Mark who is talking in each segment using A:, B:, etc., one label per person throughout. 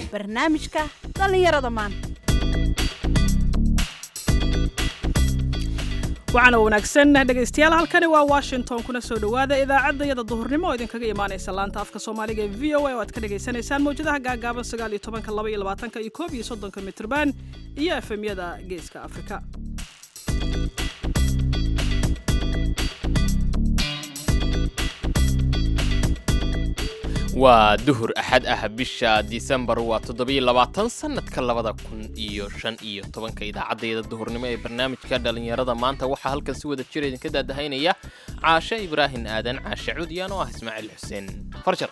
A: barnaamijka dhallinyarada maanta
B: waxaana wanaagsan dhegaystayaal halkani waa washington kuna soo dhowaada idaacadda iyada duhurnimo oo idinkaga imaanaysa laanta afka soomaaliga ee v o a oo aad ka dhagaysanaysaan mawjadaha gaagaaban sagaal iyo tobanka laba iyo labaatanka iyo koob iyo soddonka mitrban iyo efemyada geeska afrika
C: waa duhur axad ah bisha disembar waa toddobiyo labaatan sannadka labada kun iyo shan iyo tobanka idaacaddayda duhurnimo ee barnaamijka dhallinyarada maanta waxaa halkan si wada jira idinka daadahaynaya caashe ibraahin aadan caashe cudyaan oo ah ismaaciil xuseen farjar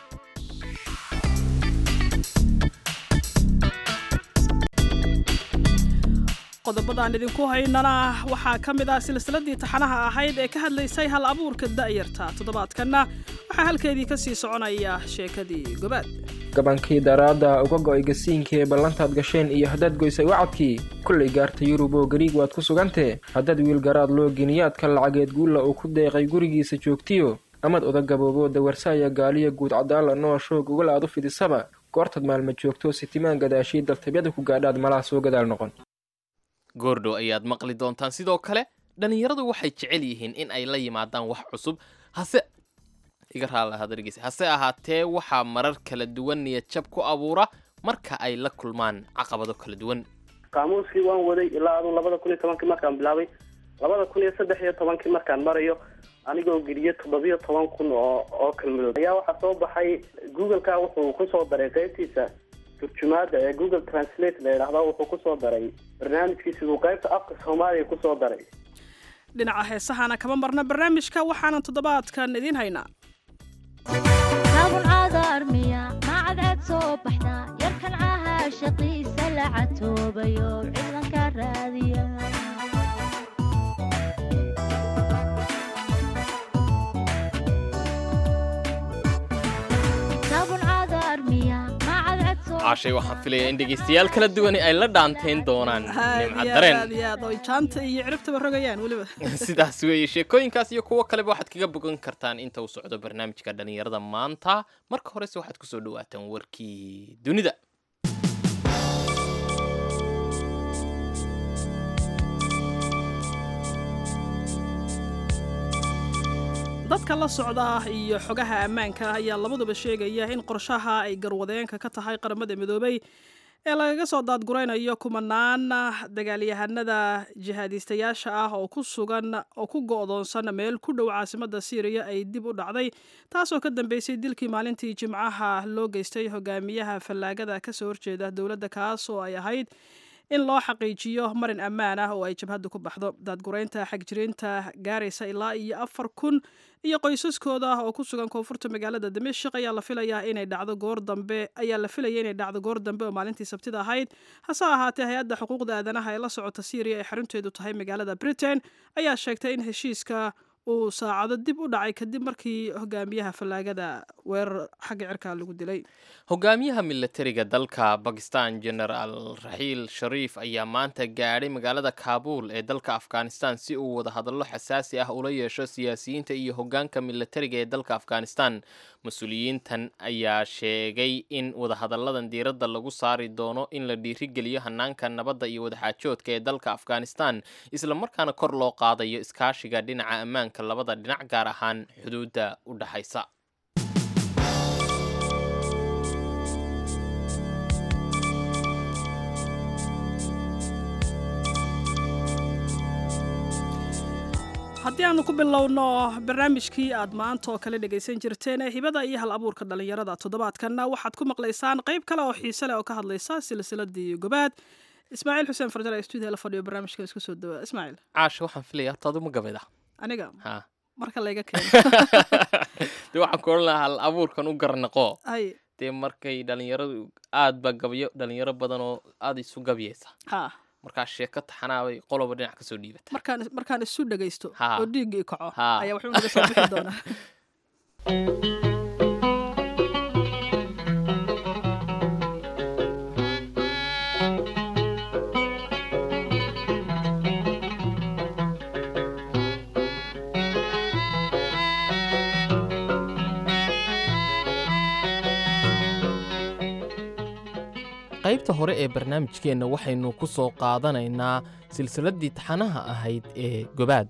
B: qodobadaan idinku haynana waxaa ka mid ah silsiladii taxanaha ahayd ee ka hadlaysay hal abuurka da'yarta toddobaadkanna waxaa halkeedii ka sii soconaya sheekadii gobaad
D: gabankii daraadda uga go'ay gasiinkii ee ballantaad gasheen iyo haddaad goysay wacadkii kullay gaarta yurub oo gariig waad ku sugantee haddaad wiilgaraad loo geniyaadka lacageed guulla uu ku deeqay gurigiisa joogtiyo amad oda gaboobo dawarsaaya gaaliya guud cadaala nooshoo gogol aad u fidisaba goortaad maalma joogto sitimaan gadaashii daltabyada ku gaadhaad malaha soo gadaal noqon
C: goordhow ayaad maqli doontaan sidoo kale dhallinyaradu waxay jecel yihiin in ay la yimaadaan wax cusub hase iga raalahadargeysa hase ahaatee waxaa marar kala duwan niyad jab ku abuura marka ay la kulmaan caqabado kala duwan
E: qaamuuskii waan waday ilaa aduu labada kun iyo tobankii markaan bilaabay labada kun iyo saddex iyo tobankii markaan marayo anigoo geliye toddobiyo toban kun oo oo kelmadood ayaa waxaa soo baxay google-ka wuxuu kusoo daray qeybtiisa turjumaada ee google translate la yidhaahdo wuxuu kusoo daray barnaamijkiisa uu qaybta afka soomaaliya kusoo daray
B: dhinaca heesahana kama marna barnaamijka waxaanan toddobaadkan idiin haynaa
F: taabulcaada armiya macadcad soo baxda yarkan caha shaqiisa la catoobayo ciidanka raadiya taabulcaada armiya macadcad soo
C: caashay waxaan filayaa in dhegaystayaal kala duwani ay la dhaantayn doonaan nimca
B: aad
C: dareen
B: iyo aad oy jaanta iyo ciribtaba rogayaan weliba
C: sidaas weeye sheekooyinkaas iyo kuwo kaleba waxaad kaga bogan kartaan inta uu socdo barnaamijka dhallinyarada maanta marka horese waxaad kusoo dhawaataan warkii dunida
B: dadka la socda iyo xogaha ammaanka ayaa labaduba sheegaya in qorshaha ay garwadeenka ka tahay qaramada midoobay ee lagaga soo daadguraynayo kumanaan dagaalyahanada jihaadiistayaasha ah oo ku sugan oo ku go'doonsan meel ku dhow caasimada syriya ay dib u dhacday taasoo ka dambeysay dilkii maalintii jimcaha loo geystay hogaamiyaha fallaagada kasoo horjeeda dowladda kaas oo ay ahayd in loo xaqiijiyo marin ammaan ah oo ay jabhaddu ku baxdo daadguraynta xagjiriinta gaaraysa ilaa iyo afar kun iyo qoysaskooda oo ku sugan koonfurta magaalada dimashik ayaa la filayaa inay dhacdo goor dambe ayaa la filaya inay dhacdo goor dambe oo maalintii sabtida ahayd hase ahaatee hay-adda xuquuqda aadanaha ee la socota syriya ee xarunteedu tahay magaalada britain ayaa sheegtay in heshiiska uu saacado dib u dhacay kadib markii hogaamiyaha fallaagada weerar xagga cirka lagu dilay
C: hogaamiyaha milatariga dalka bakistan genaraal raxiil shariif ayaa maanta gaadhay magaalada kaabuul ee dalka afghanistan si uu wadahadallo xasaasi ah ula yeesho siyaasiyiinta iyo hogaanka milatariga ee dalka afghanistan mas-uuliyiintan ayaa sheegay in wadahadalladan diiradda lagu saari doono in la dhiirigeliyo hanaanka nabadda iyo wadaxaajoodka ee dalka afghanistan islamarkaana kor loo qaadayo iskaashiga dhinaca ammaanka labada dhinac gaar ahaan xuduudda u dhaxaysa
B: haddii aanu ku bilowno barnaamijkii aad maanta oo kale dhegaysan jirteen ee hibada iyo hal abuurka dhallinyarada toddobaadkanna waxaad ku maqlaysaan qayb kale oo xiise leh oo ka hadlaysa silsiladii gobaad ismaaciil xuseen farjar ee stuudiya la fadhiyo barnaamijka isku soo dhawaa ismaaciil
C: caasha waxaan filaya horta aduma gabada
B: aniga
C: ha
B: marka layga keeno
C: dee waxaan ku odhan lahaa hal abuurkan u garnaqo
B: hay
C: dee markay dhalinyaradu aad ba gabyo dhalinyaro badan oo aada isu gabyaysa
B: ha
C: markaa sheeko taxanaabay qoloba dhinac kasoo dhiibata
B: markaan markaan isu dhagaysto
C: Ha.
B: oo dhiiggii kaco
C: Ha.
B: ayaa wuxuu naga soo bixi doonaa
C: qaybta hore ee barnaamijkeenna waxaynu ku soo qaadanaynaa silsiladdii taxanaha ahayd ee gobaad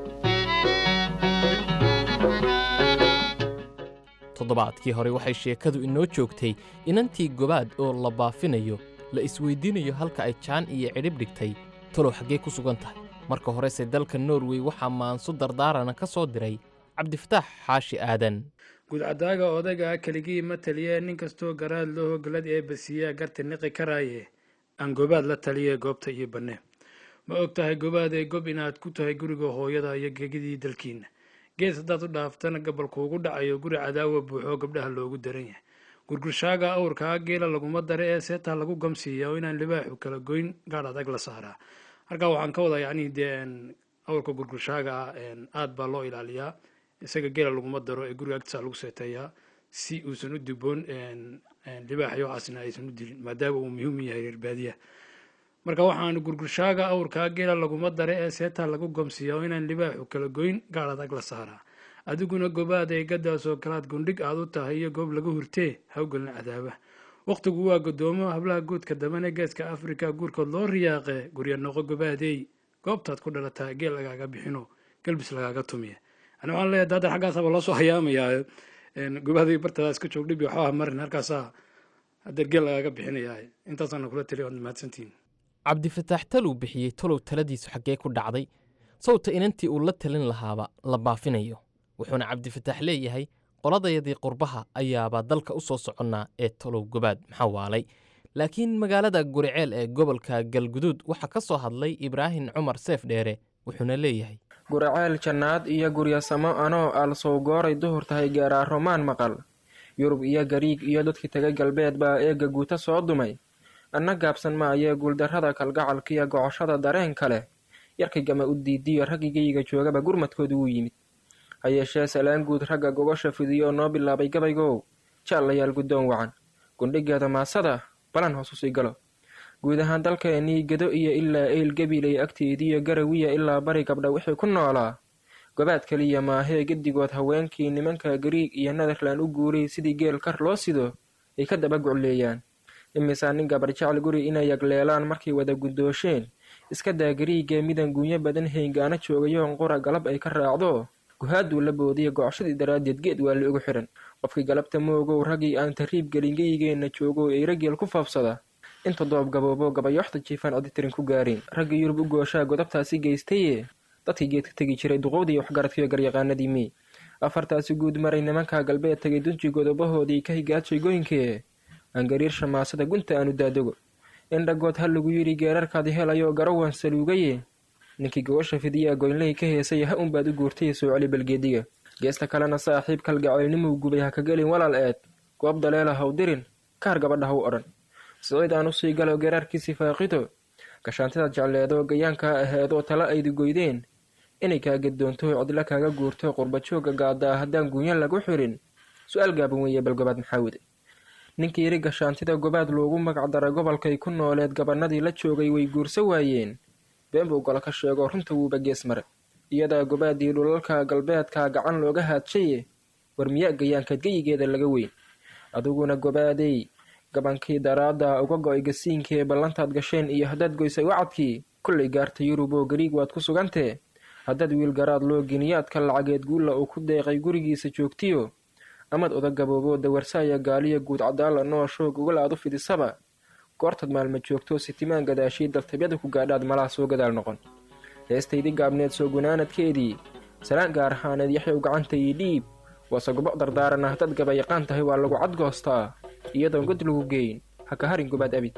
C: toddobaadkii hore waxay sheekadu inoo joogtay inantii gobaad oo la baafinayo la isweydiinayo halka ay jaan iyo cidhib dhigtay talow xaggee ku sugan tahay marka horese dalka norway waxaa maanso dardaarana ka soo diray cabdifataax xaashi aadan
G: gudcadaaga odayga keligii ma taliye nin kastoo garaad loo hogalad ee basiyaa garta niqi karaaye aan gobaad la taliye goobta iyo banne ma og tahay gobaadee gob inaad ku tahay guriga hooyada iyo gegidii dalkiinna gees haddaad u dhaaftana gabalkuugu dhacayo guri cadaawa buuxoo gabdhaha loogu daran yahay gurgurshaaga awrkaa geela laguma dare ee seetaa lagu gamsiiya oo inaan libaaxu kala goyn gaadh adag la saaraa halkaa waxaan ka wadaa yacnii dee awrka gurgurshaaga ah aad baa loo ilaaliyaa isaga geela laguma daro ee guriga agtiisa lagu seeteeyaa si uusan u diboon libaaxyo waxaasna aysan u dilin maadaama uu muhiim yahay reer baadiyaha marka waxaan gurgurshaaga awrkaa geela laguma dare ee seetaa lagu gomsiiya oo inaan libaaxu kala goyn gaadh adag la saaraa adiguna gobaad ay gadaasoo kalaad gundhig aad u tahay iyo goob laga hurtee hawgelna cadaaba wakhtigu waa godoomo hablaha guudka dambane geeska afrika guurkood loo riyaaqe gurya noqo gobaadey goobtaad ku dhalataa geel lagaaga bixino galbis lagaaga tumiya ani waxaan leeyahay daadar xaggaasaba loo soo hayaamayaa gobaaday bartadaa iska joog dhibi waxba marin halkaasaa hadeer geel lagaaga bixinayaa intaasaana kula taliya waad mahadsantihin
C: cabdifataax taluu bixiyey talow taladiisu xaggee ku dhacday sawta inantii uu la talin lahaaba la baafinayo wuxuuna cabdifataax leeyahay qoladayadii qurbaha ayaabaa dalka u soo soconnaa ee talow gobaad maxaa waalay laakiin magaalada guriceel ee gobolka galguduud waxaa ka soo hadlay ibraahim cumar seef dheere wuxuuna leeyahay
D: guriceel jannaad iyo guryasamo anoo aalsow gooray duhur tahay gaaraa romaan maqal yurub iyo gariig iyo dadkii tagay galbeed baa eegga guuta soo dumay anna gaabsan maayee guuldarrada kalgacalkiiyo gocoshada dareen kale yarkay gama u diidiyo raggigayga joogaba gurmadkoodu wuu yimid ha yeeshee salaan guud ragga gogosha fidiyo oo noo bilaabay gabaygow jaallayaal guddoon wacan gundhigeeda maasada balan hoos usii galo guud ahaan dalkeennii gedo iyo ilaa eyl gabilay agteediiyo garawiya ilaa bari gabdha wixii ku noolaa gobaad keliya maahee gedigood haweenkii nimanka gariig iyo netherland u guuray sidii geel kar loo sido ay ka daba gucleeyaan imisaa nin gabar jecel guri inay yagleelaan markay wada guddoosheen iska daa gariigee midan guunyo badan hayngaana joogayoon qura galab ay ka raacdo guhaaduu la boodiya gocoshadii daraaddeed geed waa la ugu xidhan qofkii galabta moogow raggii aan tariib gelingeyigeenna joogo ay rageel ku faafsada inta doob gaboobo gabayooxda jiifaan coditirin ku gaareen raggii yurub u gooshaa godabtaasi geystaye dadkii geedka tegi jiray duqowdii waxgaradkiiyo garyaqaanadii mey afartaasi guud maray nimanka galbeed tagay dunji godobahoodii ka higaajay goynkee aan gariir shamaasada gunta aanu daadogo indhagood ha lagu yidhi geerarkaadi helayo garawaan saluugaye ninkii gogosha fidiyaa goynley ka heesaya ha unbaad u guurtay soo celi balgeediga geesta kalena saaxiib kalgacaylnimuu gubay ha ka gelin walaal eed goob daleela haw dirin kaar gabadha haw odhan siciid aan usii galo geeraarkiisii faaqido gashaantidaad jecleedo gayaankaa aheedoo tala aydu goydeen inay kaa geddoonto cidla kaaga guurto qurbajooga gaadaa haddaan guunyo lagu xirin su-aal gaaban weeye bal gobaad maxaa wede ninkii yidhi gashaantida gobaad loogu magacdaray gobolkay ku nooleed gabanadii la joogay way guurso waayeen been buu golo ka sheego runta wuuba gees mare iyadaa gobaadii dhulalka galbeedka gacan looga haadshaye war miyaa gayaankaad geyigeeda laga weyn adiguna gobaadey gabankii daraadda uga go-ay gasiinkee ballantaad gasheen iyo haddaad goysay wacadkii kullay gaarta yurub oo gariig waad ku sugantee haddaad wiil garaad loo geniyaadka lacageed guulla uu ku deeqay gurigiisa joogtiyo amad oda gaboobo dawarsaaya gaaliya guud cadaala noosho gogol aad u fidisaba goortaad maalma joogto sitimaan gadaashii daltabyada ku gaadhaad malaha soo gadaal noqon heestaydii gaabneed soo gunaanadkeedii salaan gaar ahaaneed yaxyow gacantayii dhiib waase gobo dardaarana haddaad gabayaqaan tahay waa lagu cadgoostaa iyadoon god lagu geyn ha ka harin gobaad abid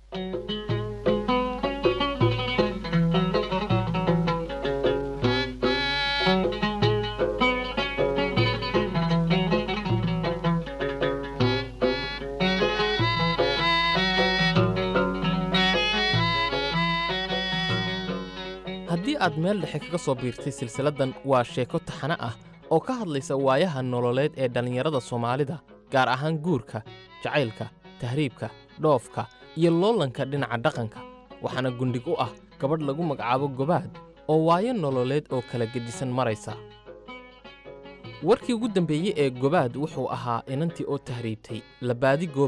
C: haddii aad meel dhexe kaga soo biirtay silsiladdan waa sheeko taxane ah oo ka hadlaysa waayaha nololeed ee dhallinyarada soomaalida gaar ahaan guurka jacaylka tahriibka dhoofka iyo loolanka dhinaca dhaqanka waxaana gundhig u ah gabadh lagu magacaabo gobaad oo waayo nololeed oo kala gedisan maraysa warkii ugu dambeeyey ee gobaad wuxuu ahaa inantii oo tahriibtay la baadi goobayo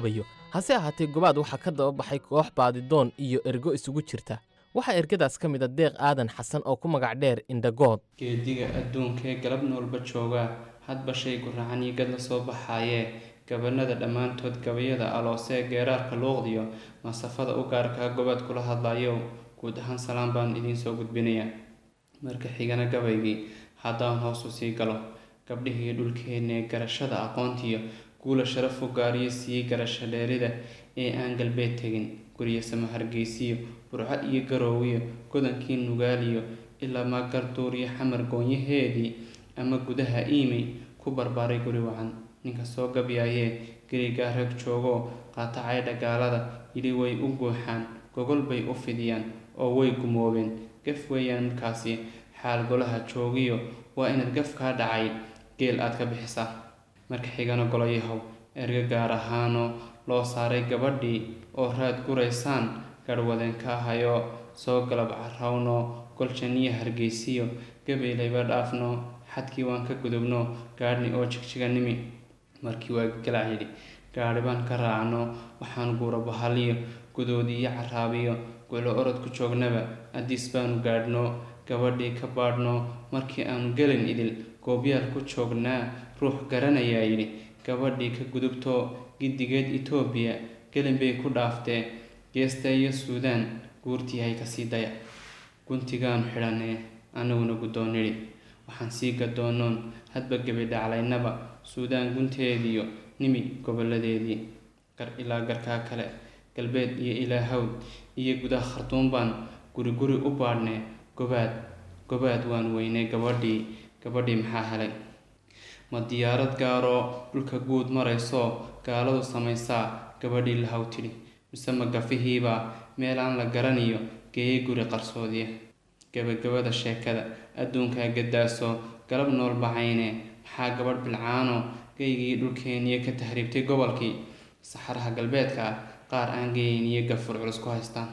C: hase ahaatee gobaad waxaa ka daba baxay koox baadidoon iyo ergo isugu jirta waxaa ergadaas ka mid a deeq aadan xasan oo ku magac dheer indhagood
H: geediga adduunkee galab noolba joogaa hadba shay guracan iyo gad la soo baxaayee gabanada dhammaantood gabayada aloosee geeraarka luuqdiyo masafada u gaarkaa gobaad kula hadlayo guud ahaan salaan baan idiin soo gudbinayaa marka xigana gabaygii haddaan hoosu sii galo gabdhihii dhulkeennee garashada aqoontiyo guula sharaf u gaariyo siiyey garasho dheerida ee aan galbeed tegin gurya sama hargeysiyo burco iyo garoowiyo godankii nugaaliyo ilaa maagarduuriyo xamar goonyaheedii ama gudaha iimey ku barbaaray guri wacan ninka soo gabyaayee gerigaa rag joogoo qaatacay dhagaalada yidhi way u guuxaan gogol bay u fidiyaan oo way gumoobeen gaf weeyaan markaasi xaal golaha joogiyo waa inaad gafkaa dhacay geel aad ka bixisaa marka xigana golayahow erga gaar ahaanoo loo saaray gabadhii oo raad guraysaan garhwadeen ka ahayo soo galab carawno goljaniyo hargeysiyo gabaylayba dhaafno xadkii waan ka gudubno gaadhni oo jigjiganimi markii waa galac yidhi gaadhi baan ka raacno waxaan guura bahaliyo gudoodiiyo caraabiyo gulo orod ku joognaba adiis baanu gaadhno gabadhii ka baadhno markii aanu gelin idil goobyaal ku joognaa ruux garanayaa yidhi gabadhii ka gudubto giddigeed itoobiya gelin bay ku dhaaftee geesta iyo suudaan guurtiihay kasii daya guntigaanu xidhanee annaguna guddoon nidhi waxaan sii gadoonoon hadba gebi dhaclaynaba suudaan gunteediyo nimi goboladeedii gar ilaa garkaa kale galbeed iyo ilaa hawd iyo gudaha khartuum baan guri guri u baadhnee gobaad gobaad waan weynay gabadhii gabadhii maxaa helay ma diyaarad gaaroo dhulka guud maraysoo gaaladu samaysaa gabadhii lahaw tidhi mise ma gafihiibaa meelaan la garaniyo geeyay guri qarsoodiya gabagabada sheekada adduunkaa gaddaasoo galab nool bacayne maxaa gabadh bilcaano geygii dhulkeeniyo ka tahriibtay gobolkii saxaraha galbeedka ah qaar aan geeyniyo gafur culus ku haystaan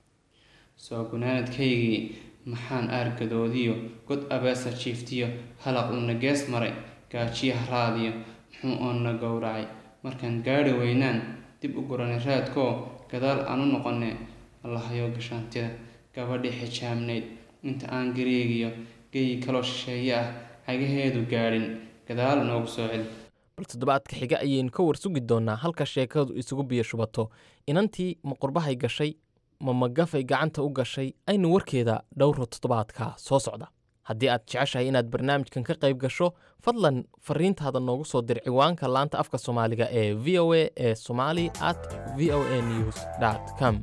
H: soo gunaanadkaygii maxaan aargadoodiyo god abeesa jiiftiyo halaq uuna gees maray gaajiyo haraadiyo muxuu oonna gowracay markaan gaadhi weynaan dib u guranay raadkoo gadaal aan u noqone allahayo gashaantida gabadhii xijaabnayd inta aan gareegiyo geyi kaloo shisheeye ah cagaheedu gaadhin gadaal noogu soo celi
C: bal toddobaadka xiga ayaynu ka warsugi doonnaa halka sheekadu isugu biyo shubato inantii ma qurbahay gashay ma magafay gacanta u gashay aynu warkeeda dhowro toddobaadka soo socda haddii aad jeceshahay inaad barnaamijkan ka qayb gasho fadlan fariintaada noogu soo dir ciwaanka laanta afka soomaaliga ee v o a ee somali at v o a news com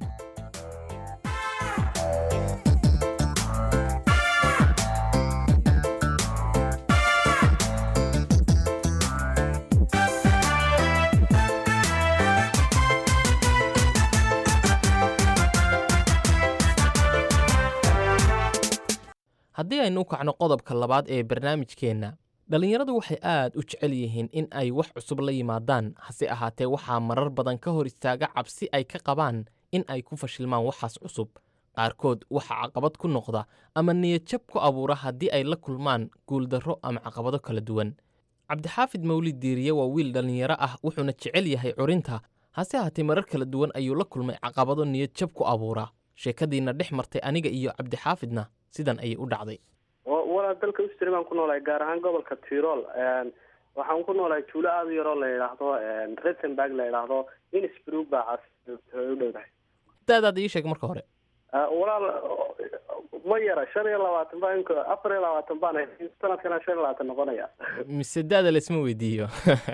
C: haddii aynu u kacno qodobka labaad ee barnaamijkeenna dhallinyaradu waxay aad u jecel yihiin in ay wax cusub la yimaadaan hase ahaatee waxaa marar badan ka hor istaaga cabsi ay ka qabaan in ay ku fashilmaan waxaas cusub qaarkood waxaa caqabad ku noqda ama niyadjab ku abuura haddii ay la kulmaan guuldarro ama caqabado kala duwan cabdixaafid mawlid diiriye waa wiil dhallinyaro ah wuxuuna jecel yahay curinta hase ahaatee marar kala duwan ayuu la kulmay caqabado niyadjab ku abuura sheekadiina dhex martay aniga iyo cabdixaafidna sidan ayay u dhacday
E: walaa dalka ustri baan ku noolahay gaar ahaan gobolka tirol waxaan ku noolahay tuulo aada u yaroo la yidhaahdo retenburg la yidhaahdo innsbrook baa cas u dhowdahay
C: daadaad ii sheeg marka hore
E: walaal ma yara shan iyo labaatan baa ink afar iyo labaatan baan ahay sanadkana shan iyo labaatan noqonaya
C: mise daada laisma weydiiyo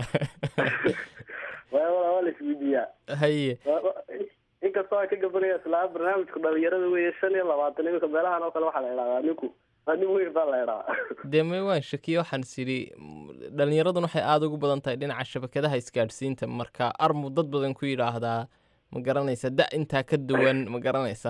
E: wala waa la isweydiiyaa
C: haye
E: inkastoo ay ka gabanaya islaa barnaamijku dhalinyarada weeye shan iyo labaatan iminka meelahan oo kale waxaa la idhahdaa ninku waa nin weyn baa la idhahaa
C: dee may waan shakiye waxaan is idhi dhallinyaraduna waxay aada ugu badan tahay dhinaca shabakadaha isgaadhsiinta marka armu dad badan ku yidhaahdaa ma garanaysa da intaa ka duwan ma garanaysa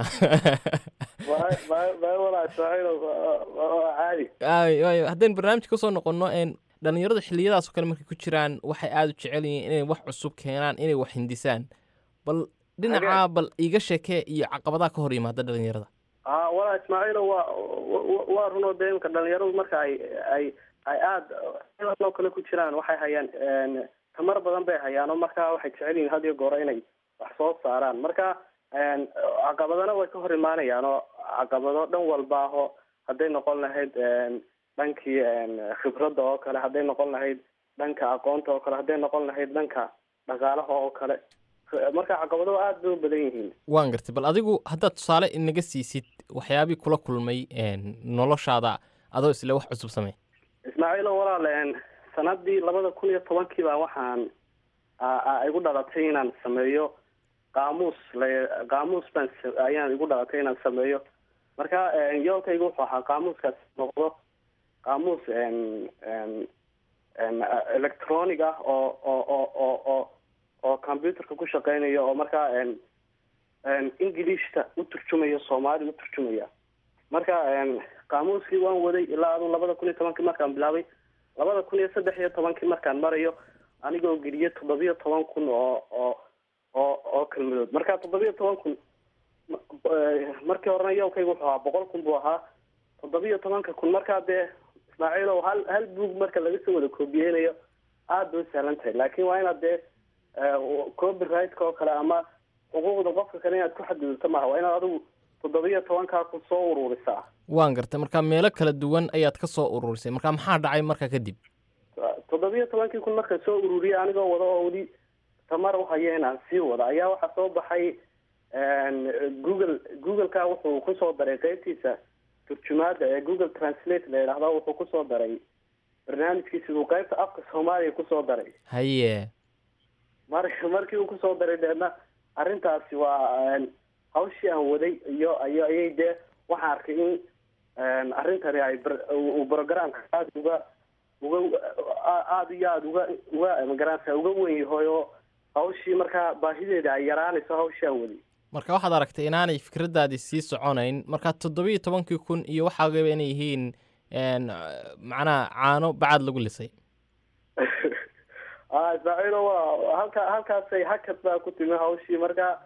E: caadi
C: waayo haddaynu barnaamijka kusoo noqonno een dhallinyaradu xilliyadaas oo kale markay ku jiraan waxay aada u jecel yihiin inay wax cusub keenaan inay wax hindisaan bal dhinacaa bal iiga sheekee iyo caqabadaha ka hor yimaada dhallinyarada
E: a walaa ismaaciilo waa waa runoo dee imka dhalinyaradu marka ay ay ay aada oo kale ku jiraan waxay hayaan tamar badan bay hayaan oo markaa waxay jecel yihiin had iyo goora inay wax soo saaraan marka caqabadana way ka hor imaanayaan oo caqabado dhan walba aho hadday noqon lahayd dhankii khibradda oo kale hadday noqon lahayd dhanka aqoonta oo kale hadday noqon lahayd dhanka dhaqaalaha oo kale marka caqabado aada bay u badan yihiin
C: waan gartay bal adigu haddaad tusaale inaga siisid waxyaabii kula kulmay noloshaada adoo isle wax cusub samey
E: ismaaciilo walaal sanadii labada kun iyo tobankii baa waxaan igu dhalatay inaan sameeyo qaamuus la qaamuus baan ayaan igu dhalatay inaan sameeyo marka yoolkaygu wuxuu ahaa qaamuuskaas noqdo qaamuus electronic ah oo oo oo oo oo oo computerka ku shaqeynaya oo markaa englishta u turjumaya soomaali u turjumaya marka qaamuuskii waan waday ilaa adu labada kun iyo tobankii markaan bilaabay labada kun iyo saddex iyo tobankii markaan marayo anigoo geliye toddobiyo toban kun oo oo oo oo kelmadood marka toddobiyo toban kun markii horena yoolkaygu wuxuu ahaa boqol kun buu ahaa toddobiyo tobanka kun markaa dee ismaaciilow hal hal buug marka laga soo wada koobiyeynayo aada bay u sahlan tahay laakin waa inaad dee copyrightka oo kale ama xuquuqda qofka kale inaad ku xadgudubto maaha waa inaad adigu toddobiyo tobankaa kun soo ururisaa
C: waan gartay marka meelo kala duwan ayaad ka soo ururisay marka maxaa dhacay marka kadib
E: toddobiyo tobankii kun marka soo ururiyay anigoo wada oo weli tamar uhaya inaan sii wada ayaa waxaa soo baxay google googleka wuxuu kusoo daray qeybtiisa turjumaada ee google translate la yidhaahdo wuxuu kusoo daray barnaamijkiisi uu qeybta afka soomaaliya kusoo daray
C: haye
E: mar markii uu kusoo daray deedna arrintaasi waa hawshii aan waday iyo iyo ayay dee waxaan arkay in arrintani ay uu programka aada uga uga aada iyo aada uga uga magaranaysa uga wen yahay oo hawshii markaa baahideeda ay yaraanayso hawshii aan waday
C: marka waxaad aragtay inaanay fikraddaadii sii soconayn marka toddobiyo tobankii kun iyo waxaagaba inay yihiin macnaha caano bacad lagu lisay
E: a ismaaciilo waa halka halkaasay hakad baa ku timi hawshii marka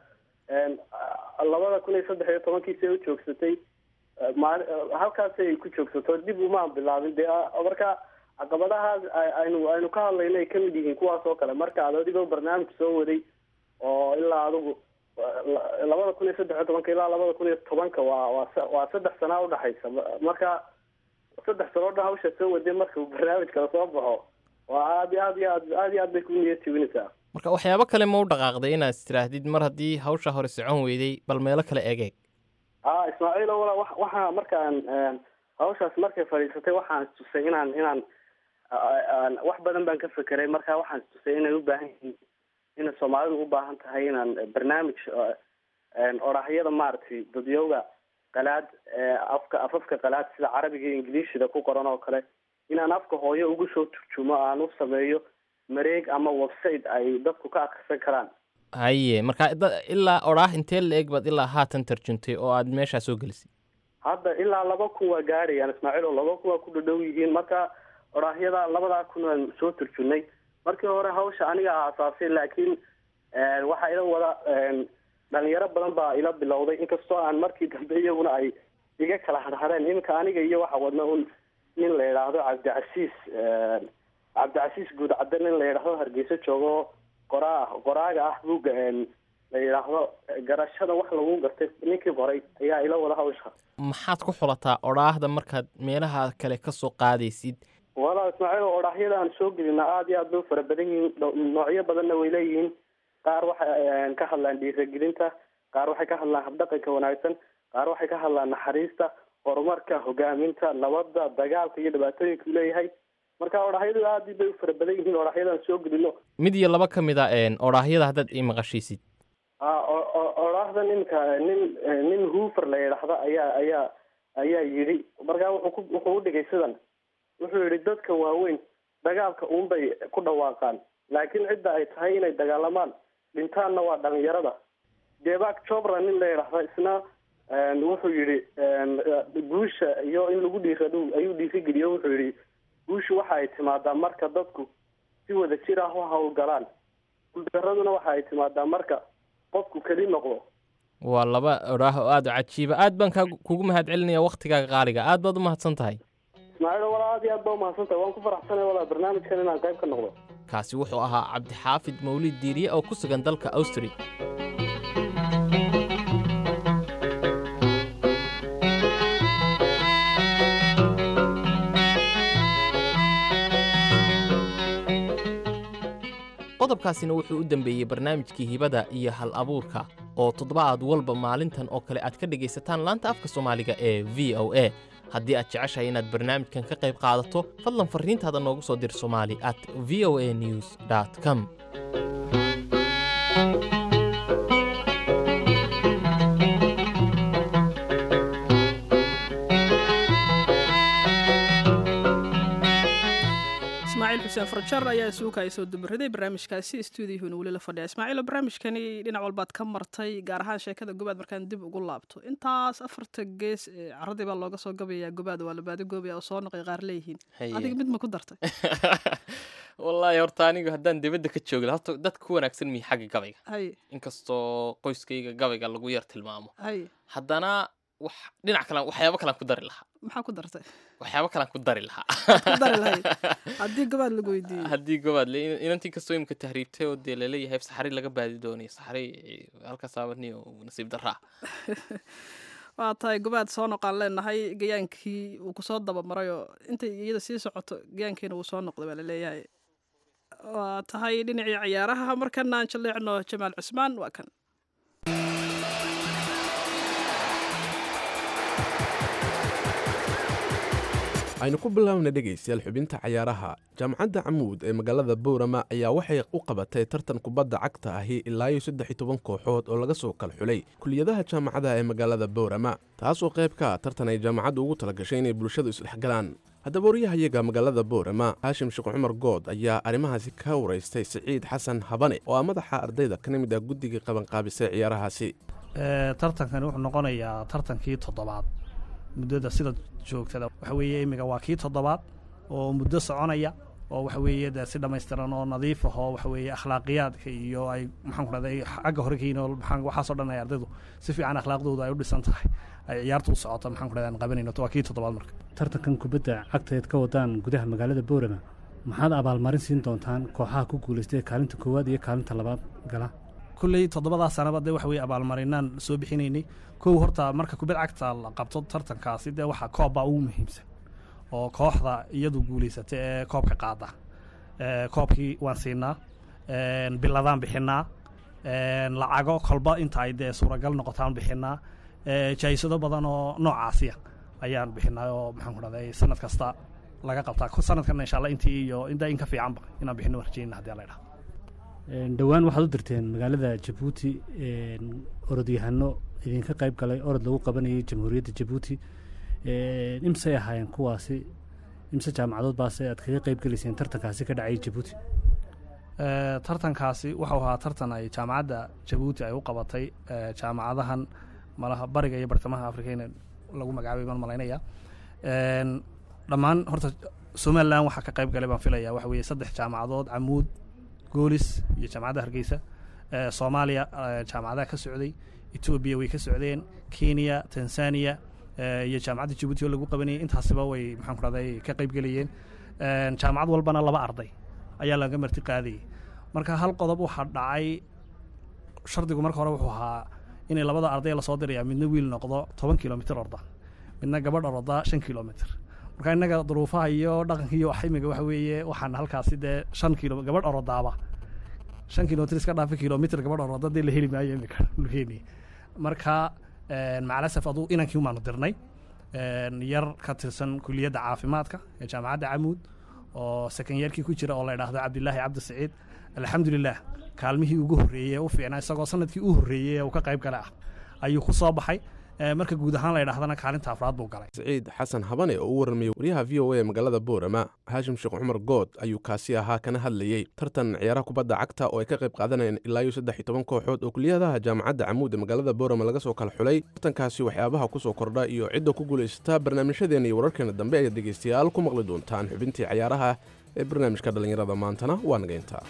E: labada kun iyo saddex iyo tobankiisay u joogsatay maali halkaasay ku joogsato dib umaan bilaabin dee marka caqabadahaas aynu aynu ka hadlayna ay kamid yihiin kuwaas oo kale marka ad adigoo barnaamij soo waday oo ilaa adigu labada kun iyo saddex iyo tobanka ilaa labada kun iyo tobanka waa waa waa saddex sanaa udhaxaysa marka saddex sano o dhan hawsha soo waday marka uu barnaamij kala soo baxo waa aad iyo aad iyo aad aad iyo aad bay ku niyad jebinaysaa
C: marka waxyaabo kale ma u dhaqaaqday inaad istirahdid mar haddii hawsha hore socon weyday bal meelo kale egeeg
E: a ismaaciilo walaa wa waxaa markaan hawshaas markay fadhiisatay waxaan istusay inaan inaan wax badan baan ka fekeray marka waxaan istusay inay u baahan yihiin inay soomaalidu u baahan tahay inaan barnaamij orahyada maaragtay dadyowga qalaad afka afafka qalaad sida carabiga iyo ingiliishida ku qoran oo kale inaan afka hooyo ugu soo turjumo aan u sameeyo mareeg ama website ay dadku ka akrisan karaan
C: haye marka ilaa odhaah intee la eg baad ilaa haatan tarjuntay oo aad meeshaa soo gelisay
E: hadda ilaa laba kun waa gaadhayaan ismaaciil oo laba kun waa ku dhadhow yihiin marka odhaahyada labadaa kun waan soo turjunay markii hore hawsha aniga aasaasay laakiin waxaa ila wada dhalinyaro badan baa ila bilowday inkastoo aan markii dambe iyaguna ay iga kala hadhadeen iminka aniga iyo waxa wadna un nin la yidhaahdo cabdicasiis cabdicasiis guud cadde nin la yidhaahdo hargeysa joogo qoraa qoraaga ah buugga la yidhaahdo garashada wax lagu gartay ninkii qoray ayaa ila wada hawsha
C: maxaad ku xulataa odhaahda markaad meelaha kale ka soo qaadaysid
E: walaa ismaaciil odhaahyada aan soo gelina aada iyo aad bay u fara badan yihiin noocyo badanna way leeyihiin qaar waxay ka hadlaan dhiiragelinta qaar waxay ka hadlaan habdhaqanka wanaagsan qaar waxay ka hadlaan naxariista horumarka hogaaminta nabadda dagaalka iyo dhibaatooyinka uu leeyahay marka odhaahyadu aad bay u fara badan yihiin odhaahyada aan soo gelino
C: mid iyo laba ka mid a odhaahyada haddaad ii maqashiisid
E: odhaahda ninka nin nin hoofer la yidhaahdo ayaa ayaa ayaa yidhi markaa wuxuu ku wuxuu udhigay sidan wuxuu yidhi dadka waaweyn dagaalka uunbay ku dhawaaqaan laakiin cidda ay tahay inay dagaalamaan dhintaanna waa dhalinyarada debak jobra nin la yidhaahda isna wuxuu yidhi guusha iyo in lagu dhiirado ayuu dhiirigeliyo wuxuu yidhi guushu waxa ay timaadaa marka dadku si wada jir ah u hawlgalaan guuldaraduna waxa ay timaadaa marka qofku keli noqdo
C: waa laba odhaah oo aada u cajiiba aad baan kaa kugu mahad celinaya waktigaaga qaaliga aad baad u mahadsan tahay
E: ismaaciil walaa aad iyo aad baa umahadsantahay waan ku faraxsanay walaa barnaamijkan inaan qayb ka noqdo
C: kaasi wuxuu ahaa cabdixaafid mawlid diiriye oo ku sugan dalka austria qodobkaasina wuxuu u dembeeyey barnaamijkii hibada iyo hal abuurka oo toddobaad walba maalintan oo kale aad ka dhegaysataan laanta afka soomaaliga ee v o a haddii aad jeceshahay inaad barnaamijkan ka qayb qaadato fadlan farriintaada noogu soo dir somali at v o a news com
B: ismaaciil xuseen farjar ayaa isuuka ay soo dumaraday barnaamijkaasi stuudiyuhuna weli la fadhiya ismaaciilo barnaamijkani dhinac walbaad ka martay gaar ahaan sheekada gobaad markaan dib ugu laabto intaas afarta gees ee caradii baa looga soo gabayaa gobaad waa la baadi goobaya oo soo noqay qaar leeyihiin
C: Haye.
B: adiga mid ma ku dartay
C: wallaahi horta anigu haddaan dibadda ka joogi lahaa horta dad ku wanaagsan mihi xagga gabayga
B: haye
C: inkastoo qoyskayga gabayga lagu yar tilmaamo
B: haye
C: haddana wax dhinac kale waxyaabo kalean ku dari lahaa
B: maxaa ku dartay
C: waxyaabo kalean ku dari lahaa
B: ku dari lahayd haddii gobaad lagu weydiiyey
C: haddii gobaad le inantii kastoo imika tahriibtay oo dee laleeyahay saxari laga baadi doonay saxari halkaas aabani oo nasiib daraa
B: waa tahay gobaad soo noqaan leenahay gayaankii uu kusoo dabamaray oo intay iyada sii socoto gayaankiina wuu soo noqday baa laleeyahay waa tahay dhinacii ciyaaraha markana aan jaleecno jamaal cusmaan waa kan
I: aynu ku bilaabna dhegaystayaal xubinta cayaaraha jaamacadda camuud ee magaalada bowrama ayaa waxay u qabatay tartan kubadda cagta ahi ilaa iyo saddex iyo toban kooxood oo laga soo kala xulay kuliyadaha jaamacadaha ee magaalada bowrama taasoo qayb ka ah tartan ay jaamacaddu ugu talagashay inay bulshadu isdhexgalaan haddaba waryahayaga magaalada bowrama haashim sheekh cumar good ayaa arrimahaasi ka waraystay siciid xasan habane oo ah madaxa ardayda kana mid ah guddigii qabanqaabisay ciyaarahaasi
J: tartankani wuxuu noqonayaa tartankii toddobaad muddada sida joogtada waxa weeye imiga waa kii toddobaad oo muddo soconaya oo waxa weeye dee si dhammaystiran oo nadiif ah oo waxa weeye akhlaaqiyaadka iyo ay maxaan ku dhahday xagga hore kayin oo maxaan waxaasoo dhan ay ardaydu si fiican akhlaaqdooda ay u dhisan tahay ay ciyaartu u socoto maxaan ku dhahday aan qabanayno waa kii toddobaad marka
K: tartankan kubadda cagteed ka wadaan gudaha magaalada boorama maxaad abaalmarin siin doontaan kooxaha ku guulaystay kaalinta koowaad iyo kaalinta labaad gala
J: kulley toddobadaa sanaba dee waxa weye abaalmarinaan soo bixinaynay kow horta marka kubad cagta la qabto tartankaasi dee waxaa koobbaa ugu muhiimsan oo kooxda iyadu guulaysata ee koobka qaada ee koobkii waan siinaa biladaan bixinaa lacago kolba inta ay dee suuragal noqotaan bixinaa jaysado badan oo noocaasiya ayaan bixinaa oo maxaan ku dhahday sanad kasta laga qabtaa sanadkana insha allah intii iyo inta in ka fiicanba inaan bixino rajeynina hadii la idhaha
K: dhowaan waxaad u dirteen magaalada jabuuti orodyahano idinka qayb galay orod lagu qabanayay jamhuuriyadda jabuuti imsay ahaayeen kuwaasi imse jaamacadood baase aad kaga qayb gelayseen tartankaasi ka dhacay jabuuti
J: tartankaasi wuxuu ahaa tartan ay jaamacadda jabuuti ay u qabatay jaamacadahan malaha bariga iyo bartamaha afrika in lagu magacaabay baan malaynaya dhammaan horta somalilan waxaa ka qayb galay baan filaya waxa weeye saddex jaamacadood camuud goolis iyo jaamacadda hargeysa soomaaliya jaamacadaha ka socday etoobiya way ka socdeen kenya tanzania iyo jaamacadda jabuuti oo lagu qabanayay intaasiba way maxaan ku dhahday ka qayb gelayeen jaamacad walbana laba arday ayaa laga marti qaadayay marka hal qodob waxaa dhacay shardigu marka hore wuxuu ahaa inay labada arday lasoo diraya midna wiil noqdo toban kilomitr orda midna gabadh orda shan kilomitr marka innaga duruufaha iyo dhaqanka iyo imiga waxa weeye waxaan halkaasi dee shan kilo gabadh orodaaba shan kilomitr iska dhaafi kilomitr gabadh oroda dee la heli maayo imika dhulkeeni marka macalasaf aduu inankii umaanu dirnay yar ka tirsan kuliyadda caafimaadka ee jaamacadda camuud oo sekanyeerkii ku jira oo la idhaahdo cabdilaahi cabdi saciid alxamdulilah kaalmihii ugu horreeyey u fiicnaa isagoo sanadkii u horreeyey ee uu ka qayb gala ah ayuu ku soo baxay marka guud ahaan la idhahdana kaalinta afraad buu galay
I: siciid xasan habane oo u warramayay waryaha v o a magaalada boorama haashim sheekh cumar good ayuu kaasi ahaa kana hadlayey tartan ciyaaraha kubadda cagta oo ay ka qayb qaadanayeen ilaa iyo saddex iyo toban kooxood oo kuliyadaha jaamacadda camuud ee magaalada boorama laga soo kala xulay tartankaasi waxyaabaha ku soo kordha iyo cidda ku guulaysata barnaamijyadeena iyo wararkeena dambe ayaad dhegaystayaal ku maqli doontaan xubintii ciyaaraha ee barnaamijka dhallinyarada maantana waa nagayntaa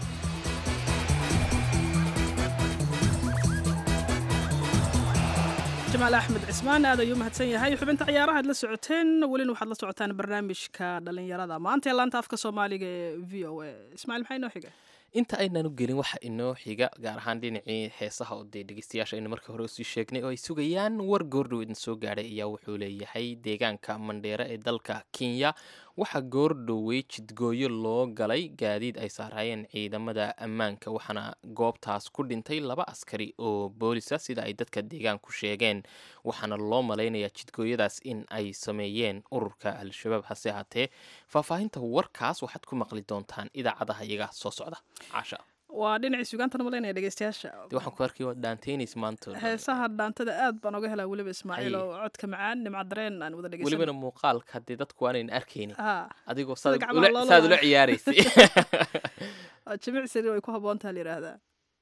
B: jamaal axmed cismaan aad ayuu mahadsan yahay xubinta ciyaaraha ad la socoteen welina waxaad la socotaan barnaamijka dhalinyarada maanta ee laanta afka soomaaliga ee v o a ismaaciil maxaa inoo xiga
C: inta aynaan u gelin waxa inoo xiga gaar ahaan dhinacii heesaha oo dee dhegeystayaasha aynu markii hore usii sheegnay oo ay sugayaan war goordhow idin soo gaadhay ayaa wuxuu leeyahay deegaanka mandheere ee dalka kenya waxaa goordhowey jidgooyo loo galay gaadiid ay saaraayeen ciidamada ammaanka waxaana goobtaas ku dhintay laba askari oo boolisa sida ay dadka deegaanku sheegeen waxaana loo malaynayaa jidgooyadaas in ay sameeyeen ururka al-shabaab hase haatee faahfaahinta warkaas waxaad ku maqli doontaan idaacadaha iyaga soo socda caasha
B: waa dhinacii sugaantana malaynaya dhegeystayaasha
C: dee waxaan ku arkay waa dhaanteynaysa maanta
B: heesaha dhaantada aad baan oga helaa weliba ismaaciil
C: Haye.
B: oo codka macaan nimca dareen aan wada dhegeysan
C: welibana muuqaalka haddee dadku waanayn arkaynin
B: Haa.
C: adigoo
B: Sida
C: saad
B: gacmaha
C: ula-
B: loo
C: saad ula
B: laaban.
C: ciyaaraysay
B: Waa jimicsi way ku habboontaha la yidhaahdaa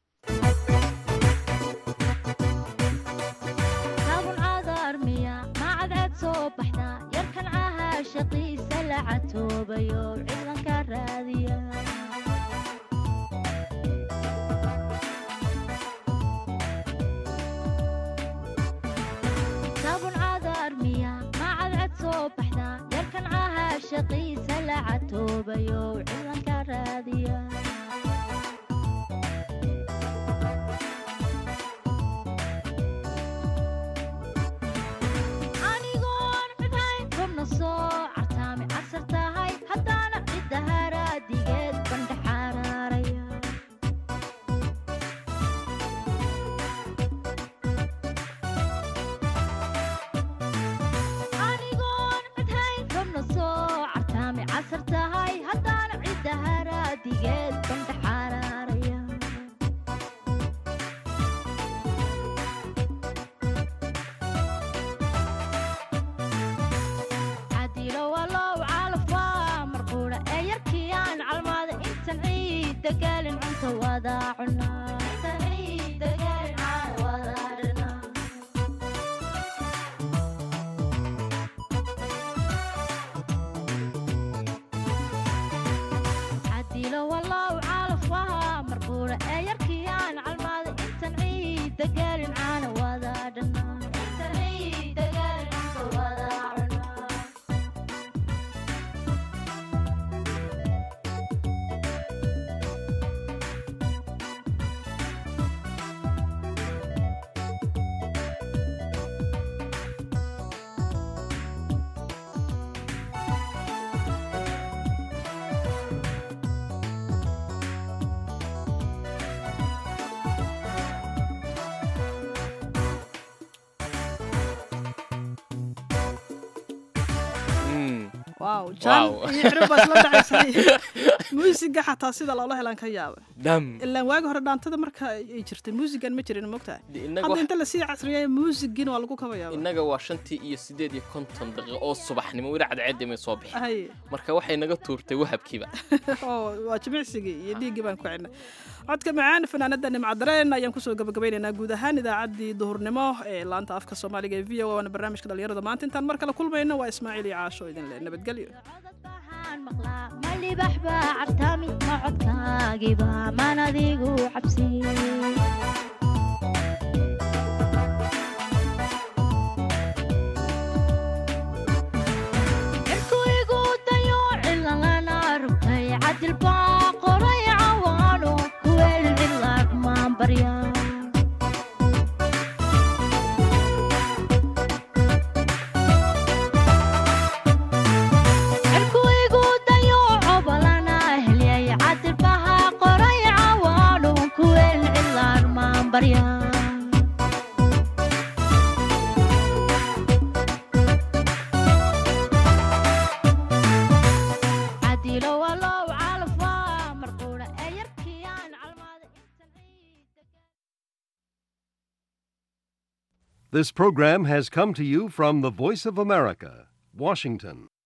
F: kaabun cadarmiya macadceed soo baxda yarkan cahaa shaqiisa la catoobayo ciidanka raadiya kaabun cadarmiya macadceed soo baxda yarkan cahaa shaqiisa la catoobayo ciidanka raadiya anigoon cidhayn rabna soo cartaami casar tahay haddaana cidda haraadigeed bandha xaraaraya anigoon cidhayn rabna soo cartaami casar tahay haddaana cidda haraadigeed bandha xaraaraya cadilo walow calafwa marquudha ee yarkii aan calmaada intan ciidda gaalin cunta wada cunaa Intan ciidda gaalin caan wada cunaa. cadilo walow calafwa marquudha ee yarkii aan calmaada intan ciidda gaalin caana wada dhanaa Intan ciidda gaalin cunta wada cunaa
B: waaw jaan
C: Wow.
B: iyo cirib baa isla dhacaysay muusiga xataa sida loola helaan ka yaaba
C: dham
B: ilaan waagi hore dhaantada marka ay jirtay muusigan ma jirin mogtahay
C: innaga
B: hadda
C: wax-
B: inta lasii casriyeeya muusigin waa lagu kabayaaba
C: innaga waa shantii iyo siddeed iyo konton daqiiqo oo subaxnimo weli cadceedda may soo bixin
B: haye
C: marka waxay naga tuurtay wahabkiiba
B: oo waa jimicsigii iyo dhiiggii baan ku cidnay codka macaan fanaanada nimcadareen ayaan kusoo gabagabaynaynaa guud ahaan idaacaddii duhurnimo ee laanta afka soomaaliga ee v o waana barnaamijka dhalinyarada maanta intaan mar kale kulmayno waa ismaaciil iyo caasho idin leh nabadgelyo
F: ma libax baa cartaami ma codkaagiba maan adigu cabsi cirku igu dayo cilalana rugtay cadil baa qoray cawaano kuweel cilaad maan barya cirku igu dayo cobalana helyay cadil baha qoray cawaano kuweel cilaad maan barya cadilo walow calafwa marquudha ee yarkii aan calmaada
L: This program has come to you from the Voice of America, Washington.